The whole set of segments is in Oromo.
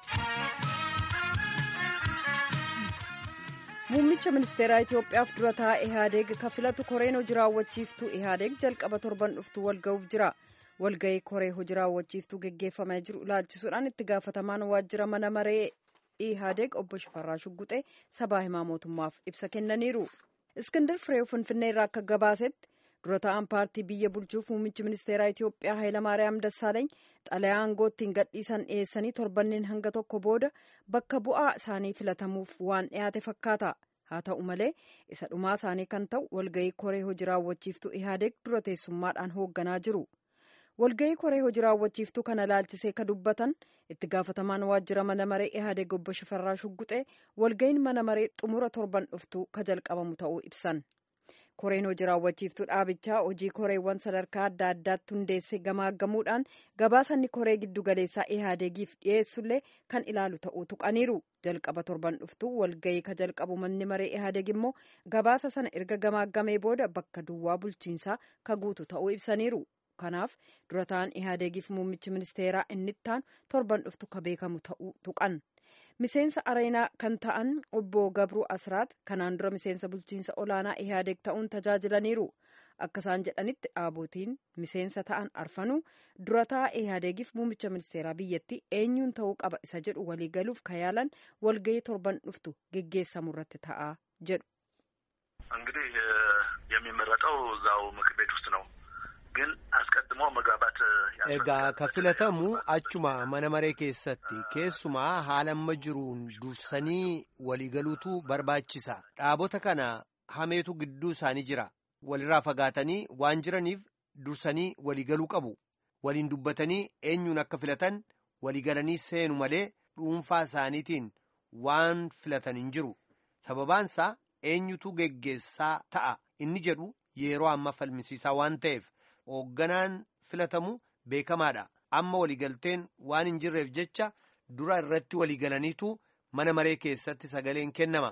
Muummicha ministeeraa Itoophiyaaf dura taa'aa Ihaadeeg kan filatu koreen hojii raawwachiiftuu Ihaadeeg jalqaba torban dhuftu walga'uuf jira. Walga'ii koree hojii raawwachiiftuu geggeeffamaa jiru ilaalchisuudhaan itti gaafatamaan waajjira mana maree Ihaadeeg obbo Shifarraa Shugguxee sabaa himaa mootummaaf ibsa kennaniiru. Iskindar Fireew Finfinnee irraa akka gabaasetti dura taa'an paartii biyya bulchuuf muummichi ministeeraa Itoophiyaa Hayilamaariyaam Dassaaleeny xalayaa aangoottiin gadhiisan dhiyeessanii torbanneen hanga tokko booda bakka bu'aa isaanii filatamuuf waan dhiyaate fakkaata. Haa ta'u malee isa dhumaa isaanii kan ta'u walga'ii koree hojii raawwachiiftuu Ihaadeeg dura teessummaadhaan hoogganaa jiru. Walga'ii koree hojii raawwachiiftuu kana ilaalchisee ka dubbatan itti gaafatamaan waajjira mana maree Ihaadeeg obbo Shifarraa Shugguxee walga'iin mana maree xumura torban dhuftuu ka jalqabamu ta'uu ibsan. koreen hojii raawwachiiftuu dhaabichaa hojii koreewwan sadarkaa adda addaatti hundeessee gamaaggamuudhaan gabaasanni koree giddu galeessaa ihaadeegiif dhiyeessullee kan ilaalu ta'uu tuqaniiru jalqaba torban dhuftuu walga'ii ka jalqabu manni maree ihaadeeg immoo gabaasa sana erga gamaaggamee booda bakka duwwaa bulchiinsaa ka guutu ta'uu ibsaniiru kanaaf dura ta'an ihaadeegiif muummichi ministeeraa inni ittaanu torban dhuftu ka beekamu ta'uu tuqan. miseensa areenaa kan ta'an obbo Gabruu Asraat kanaan dura miseensa bulchiinsa olaanaa Ihaadeeg ta'uun tajaajilaniiru. Akka isaan jedhanitti dhaabotiin miseensa ta'an arfanuu dura taa'aa Ihaadeegiif muummicha ministeeraa biyyattii eenyuun ta'uu qaba isa jedhu waliigaluuf kayaalan walga'ii torban dhuftu geggeessamu irratti ta'a jedhu. እንግዲህ የሚመረጠው እዛው ምክር ቤት ውስጥ ነው ግን አስቀድሞ መግባባት egaa ka filatamu achuma mana maree keessatti keessumaa haala amma jiruun dursanii waliigaluutu barbaachisa dhaabota kana hameetu gidduu isaanii jira walirraa fagaatanii waan jiraniif dursanii waliigaluu qabu waliin dubbatanii eenyuun akka filatan waliigalanii seenu malee dhuunfaa isaaniitiin waan filatan hin jiru sababaansaa eenyutu geggeessaa ta'a inni jedhu yeroo amma falmisiisaa waan ta'eef hoogganaan filatamu beekamaadha amma waliigalteen waan hin jirreef jecha dura irratti waliigalaniitu mana maree keessatti sagaleen kennama.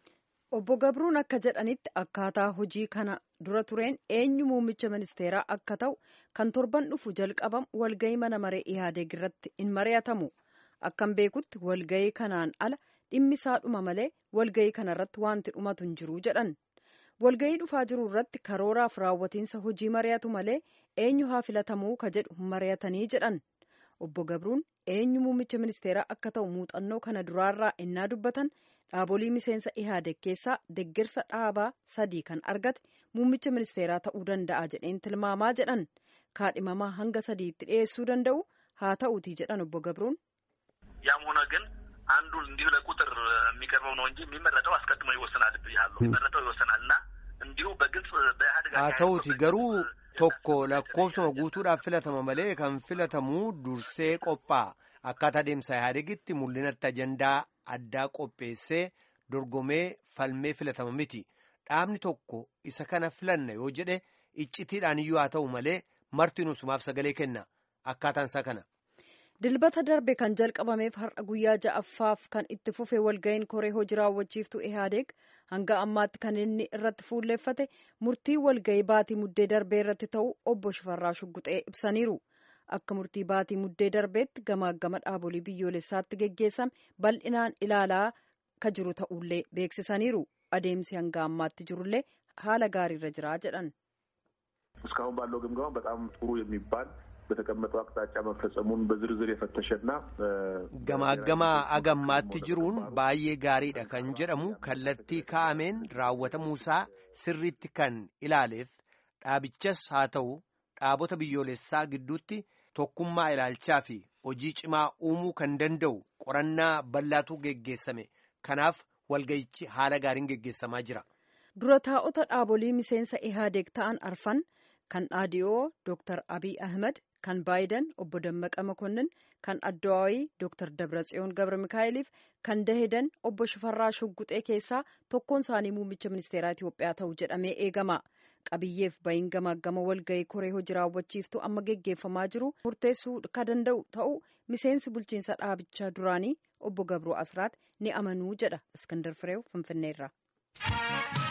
Obbo Gabruun akka jedhanitti akkaataa hojii kana dura tureen eenyu muummicha ministeeraa akka ta'u kan torban dhufu jalqabamu walga'ii mana maree Ihaadeeg irratti hin mari'atamu. Akkan beekutti walga'ii kanaan ala dhimmi isaa dhuma malee walga'ii kanarratti wanti dhumatu hin jiru jedhan. walga'ii dhufaa jiru irratti karooraaf raawwatiinsa hojii mari'atu malee eenyu haa filatamuu ka jedhu mari'atanii jedhan obbo Gabruun eenyu muummicha ministeeraa akka ta'u muuxannoo kana duraarraa innaa dubbatan dhaabolii miseensa ihaadeeg keessaa deggersa dhaabaa sadii kan argate muummicha ministeeraa ta'uu danda'a jedheen tilmaamaa jedhan kaadhimamaa hanga sadiitti dhiyeessuu danda'u haa ta'uutii jedhan obbo Gabruun. ያም ሆነ ግን አንዱ እንዲሁ ለቁጥር የሚቀርበው ነው እንጂ የሚመረጠው አስቀድሞ ይወሰናል ብያለሁ። የሚመረጠው ይወሰናል እና እንዲሁ በግልጽ በኢህአዴግ haa ta'uuti garuu tokko lakkoofsuma guutuudhaaf filatama malee kan filatamu dursee qophaa'a akkaataa adeemsa ihaadegitti mul'inatti ajandaa addaa qopheessee dorgomee falmee filatama miti dhaabni tokko isa kana filanna yoo jedhe iccitiidhaan iyyuu haa ta'u malee marti nusumaaf sagalee kenna akkaataan isaa kana. dilbata darbe kan jalqabameef har'a guyyaa ja'affaaf kan itti fufe walga'iin koree hojii raawwachiiftuu ihaadeeg hanga ammaatti kan inni irratti fuulleeffate murtii walga'ii baatii muddee darbee irratti ta'u obbo Shifarraa Shugguxee ibsaniiru. Akka murtii baatii muddee darbeetti gamaagama dhaabolii biyyoolessaatti geggeessame bal'inaan ilaalaa ka jiru ta'ullee beeksisaniiru. Adeemsi hanga ammaatti jirullee haala gaariirra jira jedhan. እስካሁን ባለው ግምገማ በጣም ጥሩ የሚባል በተቀመጠው አቅጣጫ መፈጸሙን በዝርዝር የፈተሸና gamaaggamaa agammaatti jiruun baay'ee gaariidha kan jedhamu kallattii kaa'ameen raawwatamuusaa sirriitti kan ilaaleef dhaabichas haa ta'u dhaabota biyyoolessaa gidduutti tokkummaa ilaalchaa fi hojii cimaa uumuu kan danda'u qorannaa bal'aatu geggeessame kanaaf walga'ichi haala gaariin geggeessamaa jira. dura taa'ota dhaabolii miseensa ihaadeeg ta'an arfan kan dhaadiyoo Dr. Abiy Ahmed kan Baayiden obbo Dammaqa Makonnin kan Addawaayii Dr. Dabratsiyoon Gabra Mikaa'eliif kan Dahedan obbo Shifarraa Shugguxee keessaa tokkoon isaanii muummicha ministeeraa Itoophiyaa ta'u jedhamee eegama. Qabiyyeef bayin gamaagama walga'ii koree hojii raawwachiiftuu amma geggeeffamaa jiru murteessuu ka danda'u ta'u miseensi bulchiinsa dhaabichaa duraanii obbo Gabroo Asraat ni amanuu jedha Iskandar Fireew Finfinneerraa.